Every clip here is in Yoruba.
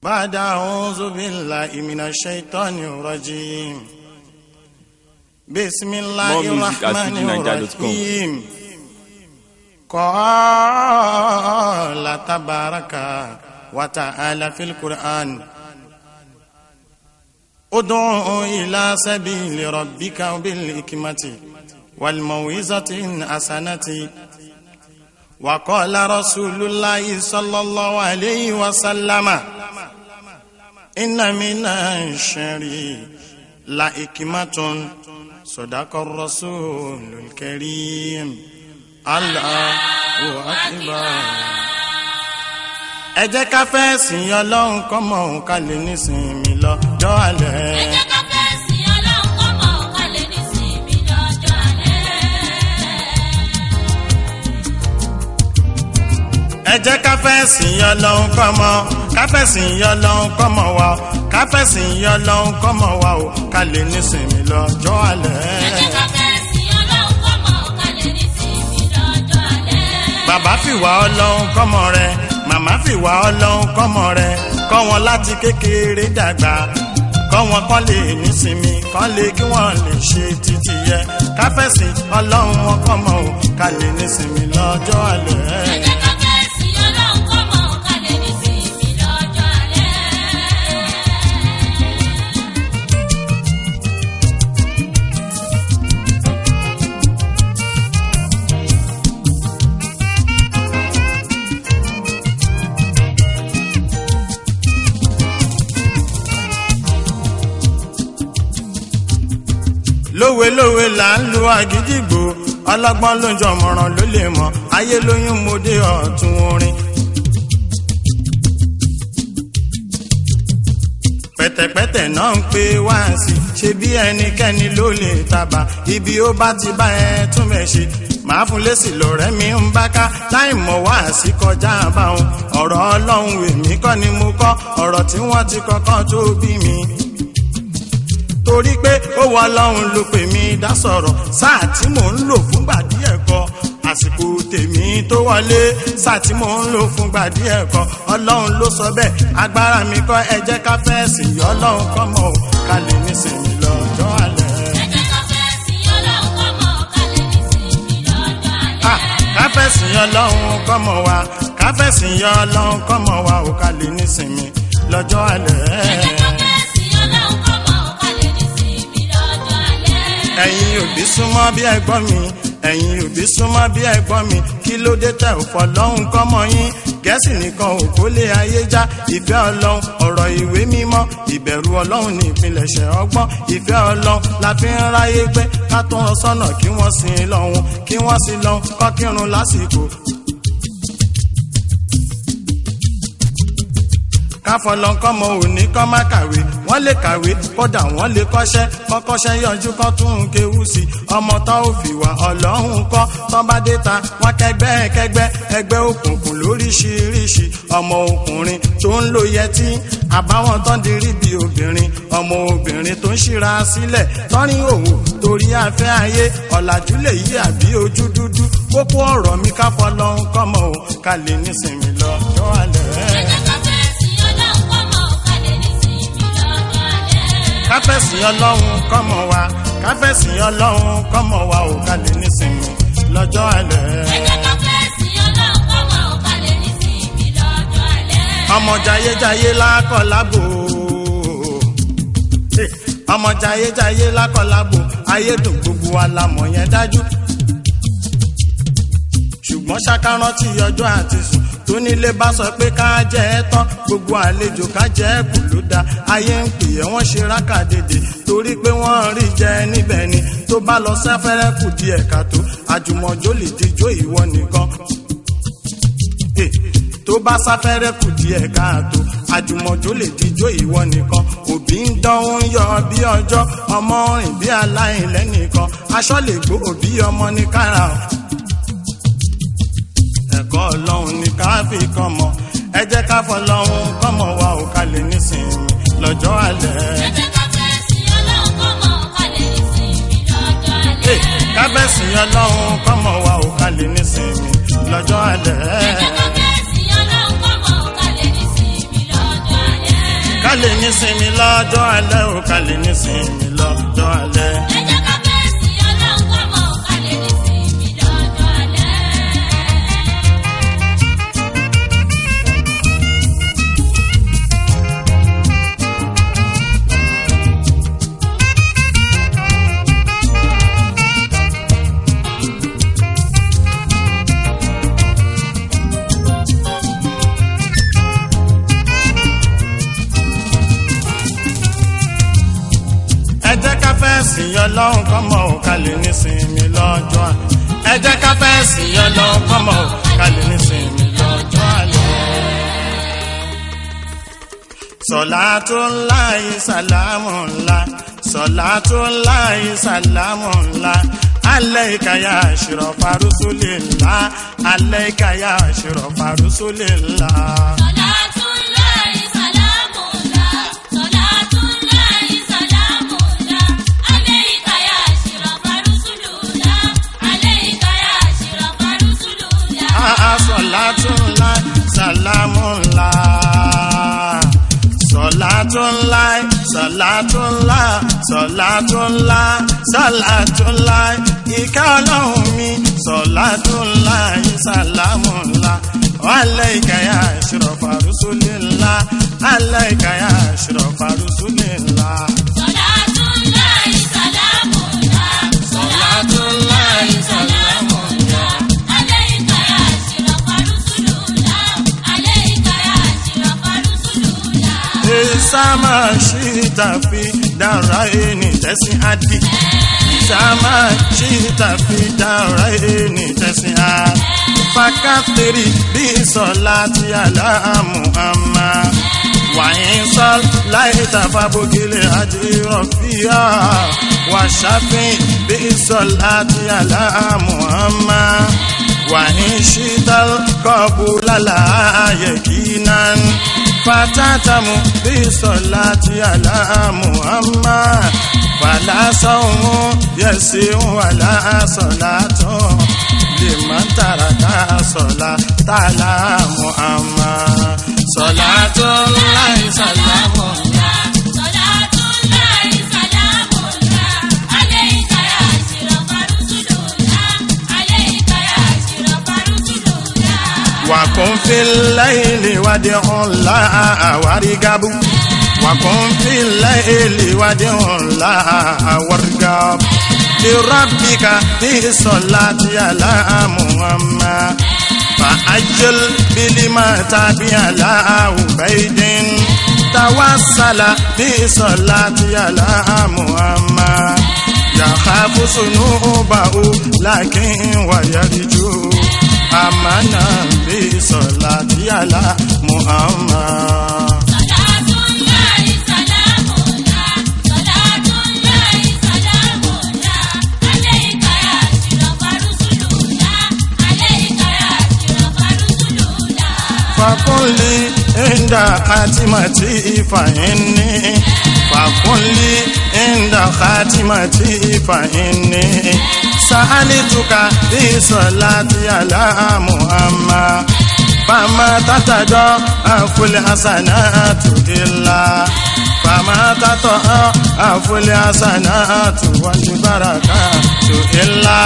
بعد أعوذ بالله من الشيطان الرجيم بسم الله More music at الرحمن fujininja.com. الرحيم قال تبارك وتعالى في القرآن ادع إلى سبيل ربك بالحكمة والموعظة الحسنة وقال رسول الله صلى الله عليه وسلم إن من الشر لحكمة صدق الرسول الكريم الله أكبر ẹ jẹ́ ká fẹ́ sìn ọlọ́run kọ́mọ òun ká lè nísìnyí lọ́jọ́ alẹ́. ẹ jẹ́ ká fẹ́ sìn ọlọ́run kọ́ mọ̀ ọ́n ká lè ní sinmi lọ́jọ́ alẹ́. ẹ jẹ́ ká fẹ́ sìn ọlọ́run kọ́mọ ká fẹ́ sìn ọlọ́run kọ́mọ wa o ká fẹ́ sìn ọlọ́run kọ́mọ wa o ká lè nísìnyí lọ́jọ́ alẹ́. ẹ jẹ́ ká fẹ́ sìn ọlọ́run kọ́ mọ̀ ọ́n ká lè ní sinmi lọ́jọ́ alẹ́. bàbá fìwà ọlọ́run kọ́mọ rẹ màmá fìwà ọlọ́run kọ́mọ rẹ kọ́ wọn láti kékeré dàgbà kọ́ wọn kọ́ lè nísinmi kọ́ lè kí wọ́n lè ṣe títí yẹ káfẹ́sì ọlọ́run wọn kọ́mọ o ká lè nísinmi lọ́jọ́ alẹ́. ẹ jẹ́ ká fẹ́ sìn ọlọ́run kọ́ mọ̀ ọ́n ká lè ní sinmi lọ́jọ́ alẹ́. lówelówe là ń lu àgídìgbò ọlọ́gbọ́n ló ń jọmọ̀ràn ló lè mọ̀ ayé lóyún mo dé ọ̀tún orin. pẹ̀tẹ̀pẹ̀tẹ̀ náà ń pe wá sí ṣe bí ẹnikẹ́ni ló lè tàbá ibi ó bá ti bá ẹ tún bẹ̀ ṣe màá fún lésì lọ́rẹ́ mi ń bá ká láì mọ̀ wá sí kọjá báwọn ọ̀rọ̀ ọlọ́run èmi kọ́ ni mo kọ́ ọ̀rọ̀ tí wọ́n ti kọ́kọ́ tó bí mi torí pé ó wọ ọlọ́run ló pè mí dá sọ̀rọ̀ sáà tí mò ń lò fúngbà díẹ̀ kọ àsìkò tèmi tó wọlé sáà tí mò ń lò fúngbà díẹ̀ kọ ọlọ́run ló sọ bẹ́ẹ̀ agbára mi kọ́ ẹ jẹ́ ká fẹ́ sìn yọ ọlọ́run kọ́ mọ́ ò ká lè nísìnyí lọ́jọ́ alẹ́. ẹ jẹ́ ká fẹ́ sìn ọlọ́run kọ́ mọ̀ ọ́n ká lè ní sinmi lọ́jọ́ Ah, alẹ́. ká fẹ́ sìn yọ ọlọ́run kọ́ mọ́ wa ká fẹ́ sìn yọ ọlọ́run kọ́ mọ́ wa ò ká lè nísìnyí lọ́jọ́ alẹ́. ẹ jẹ́ ká fẹ́ sìn ọlọ́run kọ́ mọ̀ ọ́n ká lè ní sinmi lọ́jọ́ alẹ́. ẹ̀yin òbí súnmọ́ bí ẹ̀gbọ́n mi ẹ̀yin òbí súnmọ́ bí ẹ̀gbọ́n mi kí ló dé tẹ̀ ò fọlọ́hún kọ́mọ yín gẹ̀ẹ́sì nìkan ò kó lé ayé já ìfẹ́ ọlọ́run ọ̀rọ̀ ìwé mímọ́ ìbẹ̀rù ọlọ́run ní ìpilẹ̀ṣẹ̀ ọgbọ́n ìfẹ́ ọlọ́run la fi ń ráyé gbé ká tó wọn sọ́nà kí wọ́n sin lọ́hún kí wọ́n sin lọ́hún kọ́ kírun lásìkò káfọlọ́nkọ́mọ òní kọ́ má kàwé wọ́n lè kàwé kódà wọ́n lè kọ́ṣẹ́ kọ́kọ́ṣẹ́ yọjú kọ́ tún un kéwú sí i ọmọ tó ò fìwà ọlọ́run kọ́ tó bá dé ta wọ́n kẹgbẹ́ kẹgbẹ́ ẹgbẹ́ òkùnkùn lóríṣiríṣi ọmọ ọkùnrin tó ń lo yẹtí àbáwọn tó ń dirí bí obìnrin ọmọ obìnrin tó ń ṣíra sílẹ̀ tọ́rin òwò torí afẹ́ ayé ọ̀làjú lè yí àbí ojú dúdú kókó ọ̀rọ̀ mi káfọlọ́nkọ́mọ ò ká lè nísìnyí lọ́jọ́ alẹ́. ẹ jẹ́ ká fẹ́ sìn ọlọ́run kọ́ mọ̀ ọ́n ká lè ní sinmi lọ́jọ́ alẹ́. káfẹ́sì ọlọ́run kọ́mọ wa káfẹ́sì ọlọ́run kọ́mọ wa ò ká lè nísìnyí lọ́jọ́ alẹ́. ẹ jẹ́ ká fẹ́ sìn ọlọ́run kọ́ mọ̀ ọ́n ká lè ní sinmi lọ́jọ́ alẹ́. ọmọ jayéjayé lákọ̀ lábò Eh, ọmọ jayéjayé lákọ̀ lábò ayédùn gbogbo alamọ̀ yẹn dájú ṣùgbọ́n ṣàkárọ́tì ọjọ́ àti sùn tó nílé bá sọ pé ká jẹ́ ẹ tán gbogbo àlejò ká jẹ́ ẹ kù ló dá ayé ń pè é wọ́n ṣe rákàdédé torí pé wọ́n rí jẹ níbẹ̀ ni tó bá lọ sáfẹ́rẹ́ kù díẹ̀ ká tó àjùmọ̀jó lè dijó ìwọ nìkan Eh, tó bá sáfẹ́rẹ́ kù díẹ̀ káàtó àjùmọ̀jó lè dijó ìwọ nìkan òbí ń dán ń yọ bí ọjọ́ ọmọ rìn bí aláìlẹ́nìkan aṣọ lè gbó òbí ọmọ ní kára o ẹ̀kọ́ ọlọ́run ní ká fi kọ́ mọ ẹ jẹ́ ká fọlọ́run kọ́mọ wa ò ká lè nísìnyí lọ́jọ́ alẹ́. ẹ jẹ́ ká fẹ́ sìn ọlọ́run kọ́ mọ̀ ọ́n ká lè ní sinmi lọ́jọ́ alẹ́. kábẹ́sì ọlọ́run kọ́mọ wa ò ká lè nísìnyí lọ́jọ́ alẹ́. ẹ jẹ́ ká fẹ́ sìn ọlọ́run kọ́ mọ̀ ọ́n ká lè ní sinmi lọ́jọ́ alẹ́. lè nísinmi lọ́jọ́ alẹ́ ò ká lè nísinmi lọ́jọ́ alẹ́. ẹ jẹ́ ká fẹ́ sí ọlọ́run kọ́ mọ̀ ká lè ní sinmi lọ́jọ́ alẹ́. ẹ jẹ́ ká fẹ́ sìn ọlọ́run kọ́mọ ò ká lè nísinmi lọ́jọ́ alẹ́. ẹ jẹ́ ká fẹ́ sìn ọlọ́run kọ́mọ ò ká lè nísinmi lọ́jọ́ alẹ́. Salatullahi salamullah Salatullahi salamullah Alayka ya ashrafa rusulillah Alayka ya ashrafa rusulillah Salatullahi salamullah, salatullahi salamullah, alayka ya ashrafa rusulullah, alayka ya ashrafa rusulullah. Ah, Salatullah salamullah Salatullah Salatullah Salatullah Salatullah Ìkẹ́ ọlọ́run mi Salatullah salamullah Alayka ya ashrafa rusulillah Alayka ya ashrafa rusulillah Salatullahi salamullah, salatullahi salamullah, alayka ya ashrafa rusulullah, alayka ya ashrafa rusulullah. Isama shita fi daraini tẹ̀sí adi. Isama shita fi daraini tẹ̀sí adi. Fakatiri bí sọlá ti àlá Muhammad. Wàyín sọ láì tàfà bókìlì àdìrọ̀ fíà. Wàṣàfin bí sọlá ti àlá Muhammad. Wàyín ṣíta kọ́bù lálá yẹ̀kínán. Fatatamu bí sọlá ti àlá Muhammad. Fàlà sọ̀hún yẹ̀sí wàlà sọ̀lá tán. Liman taraka sọ̀lá tàlá Muhammad. Sọ̀lá tó láì sàlámù. Salatullahi salamullah, alayka ya ashrafa rusulullah, alayka ya ashrafa rusulullah. وكن في الليل ودع الله ورقب وكن في الليل ودع الله ورقب لربك في صلاة على محمد فأجل بلما تابع على عبيد توسل بصلاة على محمد يخاف ذنوبه لكن ويرجو أمانا بصلاة على محمد Salatullahi salamullah, salatullahi salamullah, alayka ya ashrafa rusulullah, alayka ya ashrafa rusulullah. فقل لي عند خاتمتي فإني فقل لي عند خاتمتي فإني سألتك بصلاة على محمد فما تتضاعف الحسنات إلا فما تتضاعف الحسنات والبركات إلا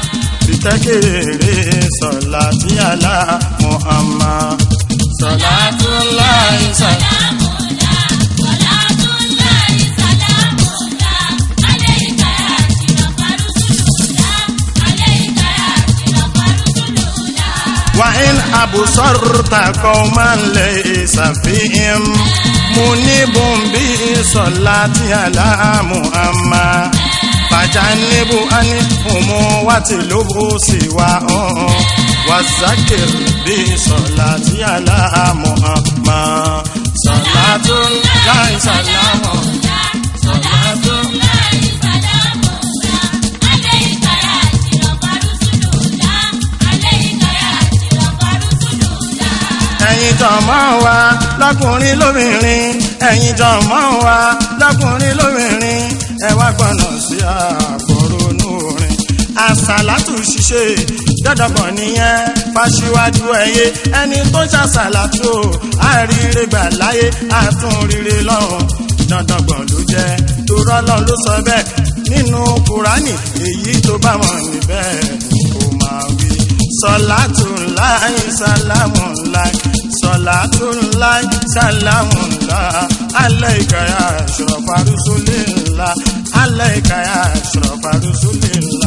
بتكرير صلاة على محمد صلاة الله سلام Salatullahi salamullah, alayka ya ashrafa rusulullah, alayka ya ashrafa rusulullah. وإن أبصرت قوما ليس فيهم منيب بصلاة على محمد فجنب عنهم واتلب سواهم والذكر بصلاة على محمد صلاة الله سلام صلاة Salatullahi salamullah, alayka ya ashrafa rusulullah, alayka ya ashrafa rusulullah. ẹ̀yin jọ̀mọ́ wa lọ́kùnrin lóbìnrin ẹ̀yin jọ̀mọ́ wa lọ́kùnrin lóbìnrin ẹ wá gbọ́nà sí àkọ́rọ́nù orin àsàlátù ṣiṣẹ́ dandankan nìyẹn fàṣíwájú ẹ̀yẹ ẹni tó ń ṣàṣàlátù àríire gbà láyé àtúnríre lọ́run dandankan ló jẹ́ torọ́ lọ́n ló sọ bẹ́ẹ̀ nínú kùránì èyí tó bá mọ̀ níbẹ̀ kò máa wí sọlátù láì sálámù láì sọlátù láì sálámù láì alẹ́ ìkàyà ṣọ̀fà rúṣúlélá alẹ́ ìkàyà ṣọ̀fà rúṣúlélá.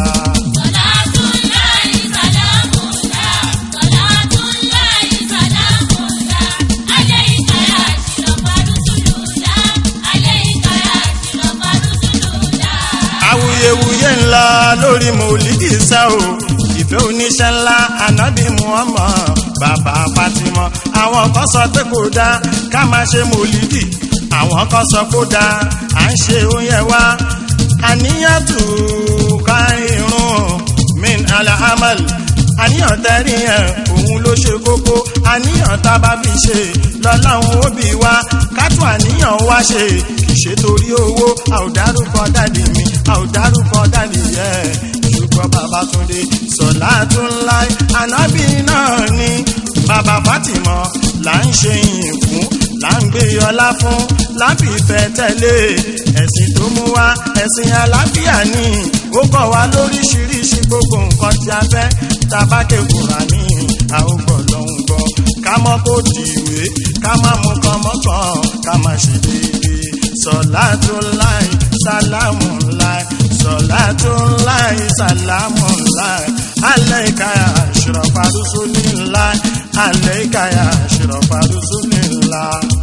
Salatullahi salamullah, salatullahi salamullah, alayka ya ashrafa rusulullah, alayka ya ashrafa rusulullah. awuyewuye ńlá lórí mòlídì sá o ìfẹ́ oníṣẹ́ ńlá ànábì muhammad bàbá fatima àwọn kan sọ pé kò dáa ká máa ṣe mòlídì àwọn kan sọ kó dáa à ń ṣe oúnjẹ wa àníyàn tù ká irun min alahamal àníyàn tẹ́rí yẹn òun ló ṣe kókó àníyàn tá a bá fi ṣe lọ́láhùn òbí wa kátó àníyàn wá ṣe kì í ṣe torí owó a ò dárúkọ dáàdì mi a ò dárúkọ dáàdì yẹ ṣùgbọ́n bàbá túndé sọ̀lá tún láì ànábì náà ni bàbá fátìmọ̀ là ń ṣe yìn fún là ń gbé ọlá fún lábì fẹ́ tẹ̀lé ẹ̀sìn tó mú wá ẹ̀sìn àlàáfíà ni ó kọ́ wa lóríṣiríṣi gbogbo nǹkan tí a fẹ́ tabake kùránì a ó gbọ́ lọ́hùn gbọ́ ká mọ́ kó dìwé ká má mú kọ́mọ́kàn ká má ṣe déédéé sọ̀lá tó láì sálámù láì sọ̀lá tó láì sálámù láì alẹ́ ìkáyà àṣìrọ̀fà rúṣúlélá alẹ́ ìkáyà àṣìrọ̀fà rúṣúlélá.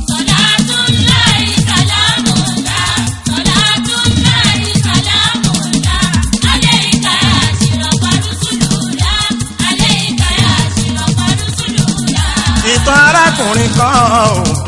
Salatullahi salamullah, salatullahi salamullah, alayka ya ashrafa rusulullah, alayka ya ashrafa rusulullah. ìtàn arákùnrin kan o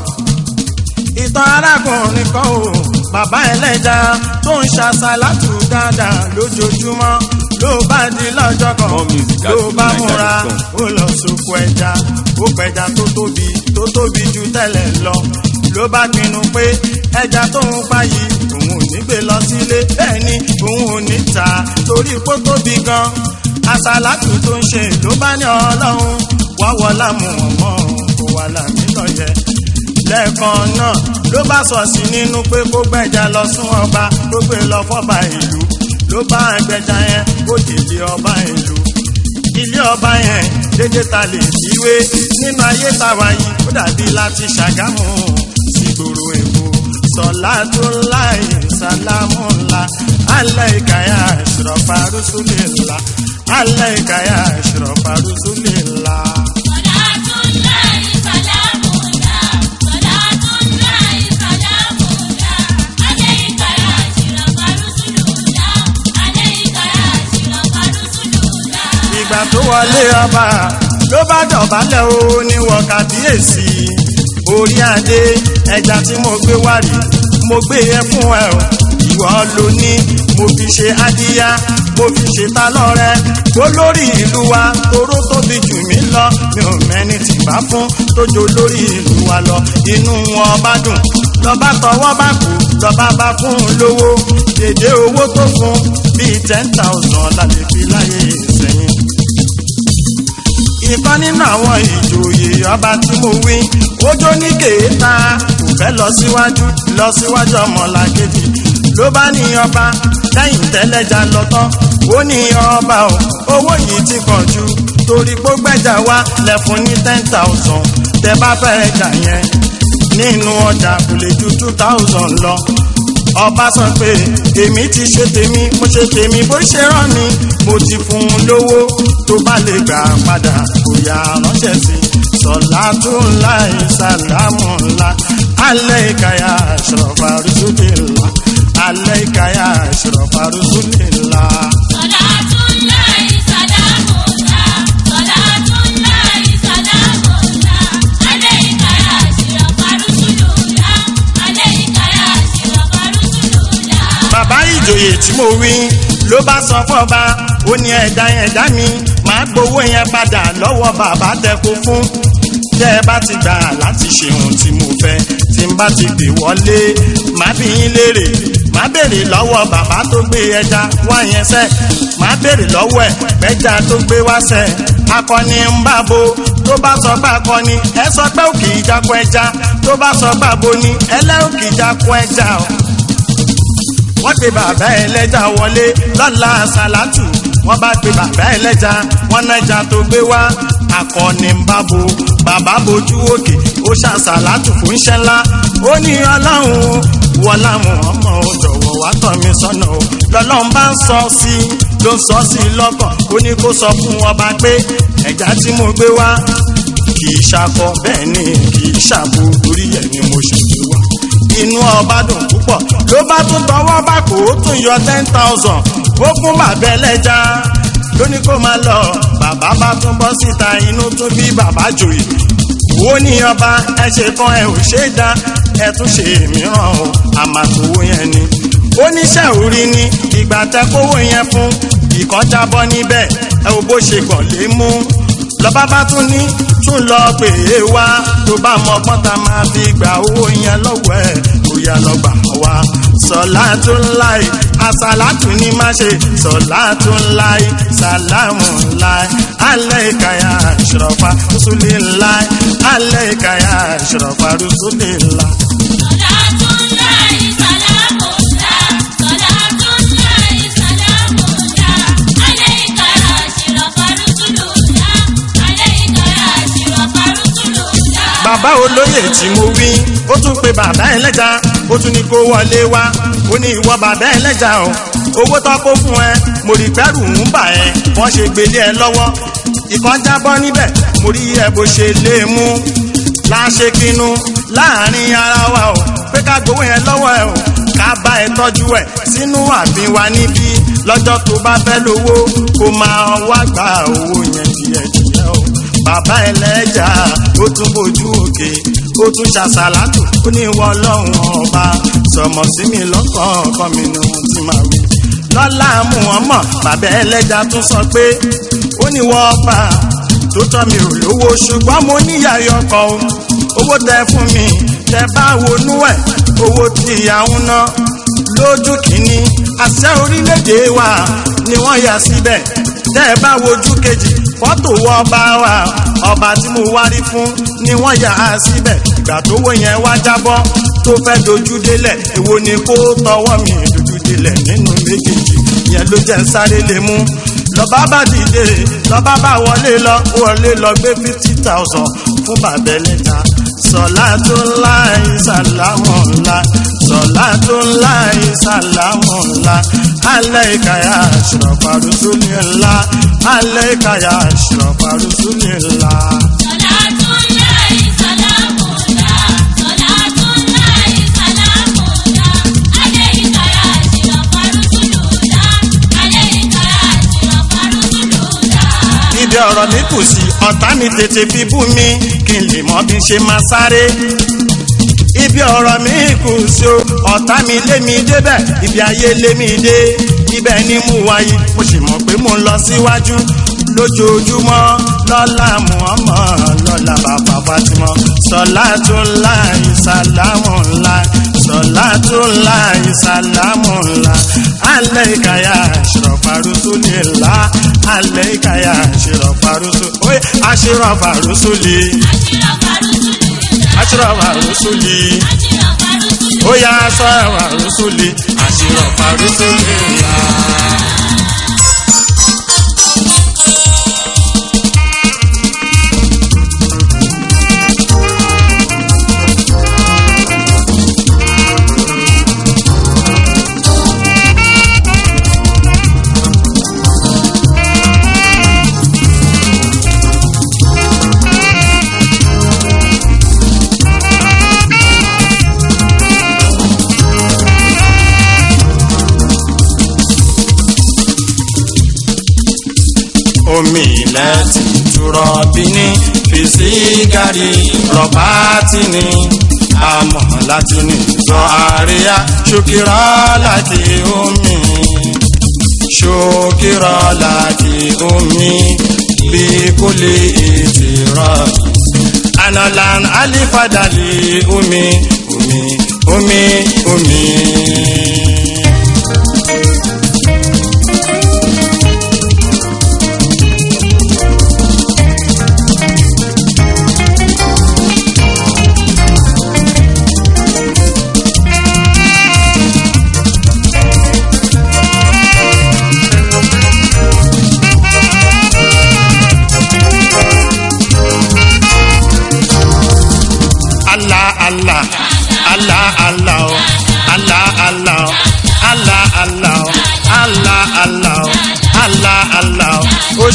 ìtàn arákùnrin kan o bàbá ẹlẹ́ja tó ń ṣàṣàlátù dáadáa lójoojúmọ́ ló bá di lọ́jọ́ kan More music at ló bá fullniger.com. múra ó lọ sóko ẹja ó pẹja tó tóbi tó tóbi ju tẹ́lẹ̀ lọ ló bá pinnu pé ẹja tó ń pa yìí òun ò ní gbé lọ sílé bẹ́ẹ̀ ni òun ò ní tà á torí pé ó tóbi gan àṣàlátù tó ń ṣe ló bá ní ọlọ́run wá wọlá mu ọmọ kó wà lámì lọ́yẹ lẹ́ẹ̀kan náà ló bá sọ sí nínú pé kó gbẹ̀jà lọ sún ọba tó gbé lọ fọ́ba ìlú ló bá gbẹ̀jà yẹn kó dìde ọba ìlú ilé ọba yẹn dédé ta lè fiwé nínú ayé tàwa yìí ó dàbí láti ṣàgámù sígboro èkó sọlá tó láì sálámù ńlá alẹ́ ìkàyà ìṣòrọ̀fà rúṣúlẹ̀ ńlá alẹ́ ìkàyà ìṣòrọ̀fà rúṣúlẹ̀ ńlá. Salatullahi salamullah, salatullahi salamullah, alayka ya ashrafa rusulullah, alayka ya ashrafa rusulullah. ìgbà tó wọlé ọba ló bá dọ̀bálẹ̀ o ní wọ kábíyèsí orí adé ẹja tí mo gbé wá rí mo gbé yẹn fún ẹ o ìwọ ló ní mo fi ṣe adíyá mo fi ṣe ta lọ́rẹ olórí ìlú wa toró tóbi jù mí lọ mi ò mẹ́ni tì bá fún tójó lórí ìlú wa lọ inú wọn bá dùn lọ́ba tọwọ́ bá kú lọ́ba bá fún un lówó dédé owó tó fún bíi ten thousand la lè fi láyé ìsẹ́yìn ìkan nínú àwọn ìjòyè ọba tí mo wí ojó ní kéèta kò fẹ́ lọ síwájú lọ síwájú ọmọlàkejì ló bá ní ọba lẹ́yìn tẹ́lẹ̀jà lọ tán ó ní ọba o owó yìí ti pọ̀ jù torí pé gbẹ́jà wá lẹ́fun ní ten thousand tẹ bá fẹ́ jà yẹn nínú ọjà kò lè ju two thousand lọ ọba sọ pé èmi ti ṣe tèmi mo ṣe tèmi bó ṣe rán mi mo ti fún un lówó tó bá lè gbà padà kò yá ránṣẹ́ sí sọlá tó ńlá ìsàlámù ńlá alẹ́ ìkàyà ṣọ̀fà rúṣùlẹ̀ ńlá alẹ́ ìkàyà ṣọ̀fà rúṣùlẹ̀ ńlá. Salatullahi salamullah, salatullahi salamullah, alayka ya ashrafa rusulullah, alayka ya ashrafa rusulullah. bàbá ìjòyè tí mo wí ló bá sọ fọba ó ní ẹ̀dá ẹ̀dá mi máa gbowó yẹn padà lọ́wọ́ bàbá tẹkọ fún tẹ́ ẹ bá ti gbà láti ṣe ohun tí mo fẹ́ tí n bá ti pè wọlé má bí yín léèrè má béèrè lọ́wọ́ bàbá tó gbé ẹja wá yẹn sẹ́ má béèrè lọ́wọ́ ẹ̀ pẹ́jà tó gbé wá sẹ́ akọni ń bá bo tó bá sọ pé akọni ẹ sọ pé òkè ìjakọ ẹja tó bá sọ pé abo ni ẹlẹ́ òkè ìjakọ ẹja o wọ́n pe bàbá ẹlẹ́ja wọlé lọ́la sàlátù wọ́n bá pe bàbá ẹlẹ́ja wọ́n nájà tó gbé wá akọni ń bá bo bàbá bojú òkè ó ṣàṣàlátù fún iṣẹ́ ńlá ó ní ọlọ́run wọlá ọmọ ò jọ̀wọ́ wá tọ́ mi sọ́nà o lọ́lọ́run bá ń sọ sí i ló ń sọ sí i lọ́kàn ó ní kó sọ fún ọba pé ẹ̀já tí mo gbé wá kì í ṣakọ bẹ́ẹ̀ ni kì í ṣàbò torí ẹ̀ ni mo ṣe gbé wá inú ọba dùn púpọ̀ ló bá tún tọwọ́ bá kó o tún yọ ten thousand ó fún bàbá ẹlẹ́ja lóní kó máa lọ bàbá bá tún bọ́ síta inú tún bí bàbá jòyè wo ní ọba ẹ ṣe kan ẹ ò ṣe é dá ẹ tún ṣe mìíràn o àmàtòwò yẹn ni oníṣẹ́ orí ni ìgbà tẹ kówó yẹn fún ìkọjá bọ́ níbẹ̀ ẹ ò bó ṣe gbọ̀n lé mú lọ́ba bá tún ní tún lọ pè é wá tó bá mọ ọgbọ́n tá máa fi gba owó yẹn lọ́wọ́ ẹ̀ kó yá lọ gbà wá. sọlá tó ń láì àsàlátù ní má ṣe sọlá tó ń láì sàlámù láì alẹ́ ìkàyà ìṣòrọ̀fà rúṣùlẹ̀ láì alẹ́ ìkàyà ìṣòrọ̀fà rúṣùlẹ̀ láì. Salatullahi salamullah, salatullahi salamullah, alayka ya ashrafa rusulullah, alayka ya ashrafa rusulullah. bàbá olóyè tí mo wí ó tún pe bàbá ẹlẹ́ja ó tún ní kó wọlé wá ó ní ìwọ bàbá ẹlẹ́ja o owó tó kó fún ẹ mo rí pẹ́rù ń bà ẹ wọ́n ṣe gbélé ẹ lọ́wọ́ ìkan jábọ́ níbẹ̀ mo rí ẹ bó ṣe lé e mú láṣẹ kínú láàrin ara wa o pé ká gbowó yẹn lọ́wọ́ ẹ o ká bá ẹ tọ́jú ẹ sínú ààfin wa níbí lọ́jọ́ tó bá fẹ́ lówó kó máa wá gba owó yẹn díẹ̀díẹ̀ o bàbá ẹlẹ́jà ó tún bójú òkè ó tún ṣàṣàlátù ó ní ìwọ ọlọ́run ọba sọmọ sí mi lọ́kàn ọkàn mi ni wọ́n ti máa wí. lọ́lá muhammed bàbá ẹlẹ́jà tún sọ pé ó ní ìwọ ọba tó tọ́ mi ò lówó ṣùgbọ́n mo níyàyọ̀ ọkọ̀ o owó tẹ fún mi tẹ bá wọnú ẹ̀ owó tí ìyàwó ná lójú kìíní àṣẹ orílẹ̀-èdè wa ni wọ́n yà síbẹ̀ tẹ́ ẹ bá wojú kejì fọ́tò wọ ọba wa ọba tí mo wárí fún ni wọ́n yà á síbẹ̀ ìgbà tó wọ yẹn wá jábọ́ tó fẹ́ dojú délẹ̀ èwo ni kó tọwọ́ mi dojú délẹ̀ nínú méjèèjì yẹn ló jẹ́ ń sáré lè mú lọ́ba bá dìde lọ́ba bá wọlé lọ wọlé lọ gbé fifty thousand fún bàbá ẹlẹ́ta sọlá tó ńlá ìsàlámù ńlá sọlá tó ńlá ìsàlámù ńlá alẹ́ ìkàyà àṣùrọ̀pá rúṣùlì ńlá alẹ́ ìkàyà àṣùrọ̀pá rúṣùlì ńlá. Salatullahi salamullah, salatullahi salamullah, alayka ya ashrafa rusulullah, alayka ya ashrafa rusulullah. ibi ọ̀rọ̀ mi kù sí ọ̀tá mi tètè fi bú mi kí n lè mọ bí n ṣe máa sáré. ibi ọ̀rọ̀ mi kù sí o ọ̀tá mi lé mi débẹ̀ ibi ayé lé mi dé ibẹ̀ ni mo wáyé mo sì mọ̀ pé mo ń lọ síwájú lójoojúmọ́ lọ́la muhammad lọ́la bàbá fatima sọlá tó ńlá ìsàlámù ńlá sọlá tó ńlá ìsàlámù ńlá alẹ́ ìkàyà àṣìrọ̀fà rúṣùlì ńlá alẹ́ ìkàyà àṣìrọ̀fà rúṣùlì oye àṣìrọ̀fà rúṣùlì Ashrafa rusulillah, àṣìrọ̀fà rúṣùlì ashrafa rusulillah. oya àṣìrọ̀fà rúṣùlì àṣìrọ̀fà rúṣùlì ńlá. omi ilẹ̀ ti turọ̀ bí ní fisigari rọ̀bá tí ní àmọ́ láti ní sọ àríyá ṣókírọ́ láti omi ṣókírọ́ láti omi bí kò lè ètè rọ̀ analan alifadali omi omi omi omi.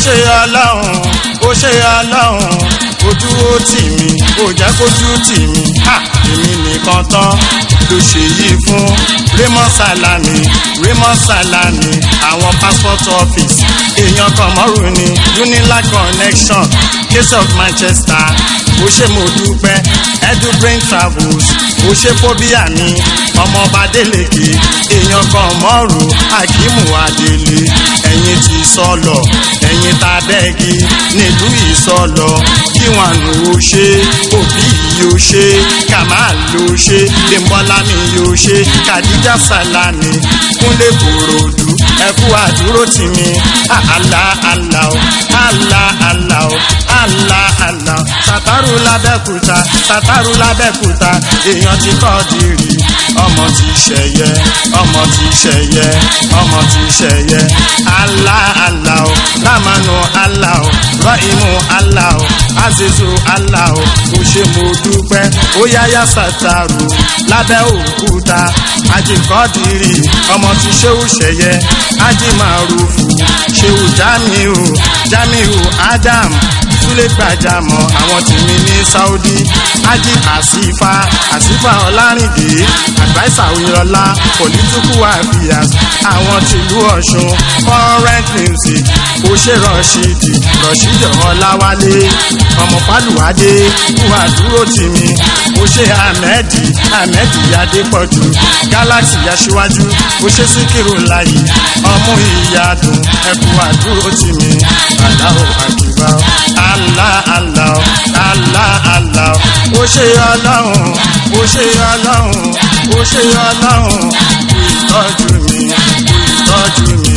ṣe ọlọ́run ó ṣe ọlọ́run ojú ó tì mí ó jẹ́ kójú tì mí ha èmi nìkan tán ló ṣe yìí fún Raymond Salami Raymond Salami àwọn passport office èèyàn kan mọ́rù ni Unilag connection case of Manchester ó ṣe mo dúpẹ́ edubrain travels ó ṣe fóbíà mi ọmọọba Délékè èèyàn kan mọ́rù Akimu Adélé ẹ̀yin ti sọ̀lọ̀ ẹ̀yin ta bẹ́ẹ̀gì nílùú ìsọ̀lọ̀ kí wọn lò ó ṣe òbí yóò ṣe Kamal ló ṣe Dèmọ́lá mi yóò ṣe Kàdíjà Sàlámì Kúnlé Kòròdú ẹkú àdúró tì mí àlá àlá o àlá àlá o àlá àlá o Sàtàrù lábẹ́kúta Sàtàrù lábẹ́kúta èèyàn ti kọ́ dìrì ọmọ ti ṣẹ̀yẹ ọmọ ti ṣẹ̀yẹ ọmọ ti ṣẹ̀yẹ àlá àlá o lámànù àlá o rọ́ìmù àlá o azizu àlá o kò ṣe mo dúpẹ́ ó yáyá Sàtàrù lábẹ́ òkúta àjìkọ́dìrì ọmọ ti ṣéwù ṣẹ̀yẹ ájìmàrúfù ṣéwù jamiu jamiu adam súlẹ̀ gbàjámọ̀ àwọn tèmi ní saudi ájì àsífà àsífà ọlárìndé àgbáìsà oyinlọlá political affairs àwọn tìlú ọ̀ṣun current music òṣè rọ̀ṣídì rọ̀ṣídì ọláwálé ọmọ pálùwádé wà dúró tì mí òṣè ahmedi ahmedi adépọ̀jù galaxy aṣíwájú òṣè síkírù láyé ọmú ìyàdùn ẹkú àdúró tì mí aláwọ̀ àkìbá Allah Allah Allah Allah ó ṣe ọlọ́run ó ṣe ọlọ́run ó ṣe ọlọ́run kú ìtọ́jú mi kú ìtọ́jú mi.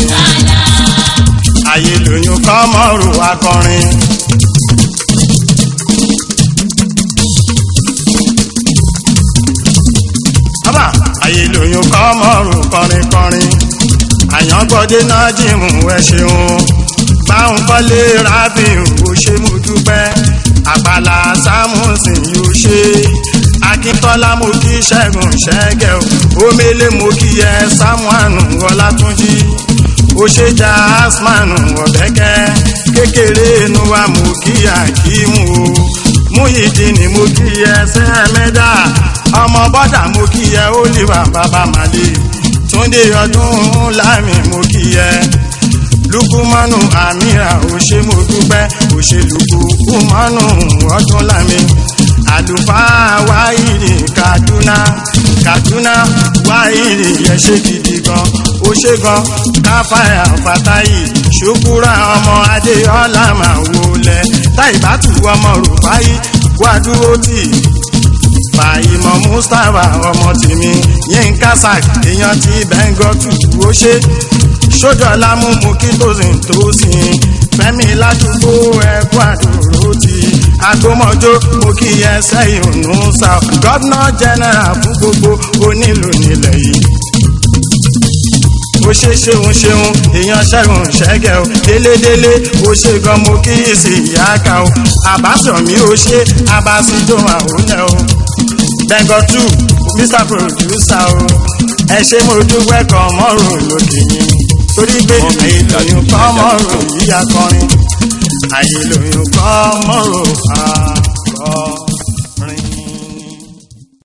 ayé lóyún kọ́ mọ́rù akọrin. bàbá ayé lóyún kọ́ mọ́rù kọrin kọrin. àyàngbọ́dé náà jìmù ẹ ṣeun báwọn kọ́lé rábìn ò ṣe mú dúpẹ́ àpàlà sámúsìn yóò ṣe akíntọ́lá mo kí ṣẹ́gun ṣẹ́gẹ̀ o omele mo kí ẹ sámúànù ọlátúnjí ó ṣe já asmanu ọ̀bẹ́kẹ́ kékeré inú wa mo kí akímù o múyìdínì mo kí ẹ sẹ́ẹ̀mẹ́dà ọmọ bọ́dà mo kí ẹ oliva bàbá màlẹ́ túndé ọdún lámì mo kí ẹ lukumanu amira ó ṣe mo dúpẹ́ ó ṣe lukumanu ọdún lámì àlùfáà wáìrì kaduna kaduna wáìrì yẹn ṣe gidi gan ó ṣe gan káfáyà fatayi ṣùkúrà ọmọ adéọlá máa wọlé táìbátù ọmọ rúfáì wàdúró tì fàyímọ̀ mustapha ọmọ tèmi yínká sack èèyàn ti bẹ́ńgọ́tù ó ṣe sójọ́lá mú mú kí tòsìn tòsìn fẹ́mi ládùúgbò ẹ̀kú àdúró ti agbómọjó mo kí ẹsẹ̀ ìhùnú sa gọ́vnà jẹ́nẹ́rà fún gbogbo onílù nílẹ̀ yìí ó ṣe ṣeun ṣeun èèyàn ṣẹ́gun ṣẹ́gẹ̀ o délédélé ó ṣe gan mo kí ìsì ìyá ká o àbáṣọ̀mí ó ṣe abásíjó àwòlẹ̀ o bẹ́ngọ̀ tù mr producer o ẹ ṣe mo dúpẹ́ kan mọ́rùn lókè yín torí pé àyè lóyún kọ́ mọ́rùn yíya kọrin àyè lóyún kọ́ mọ́rùn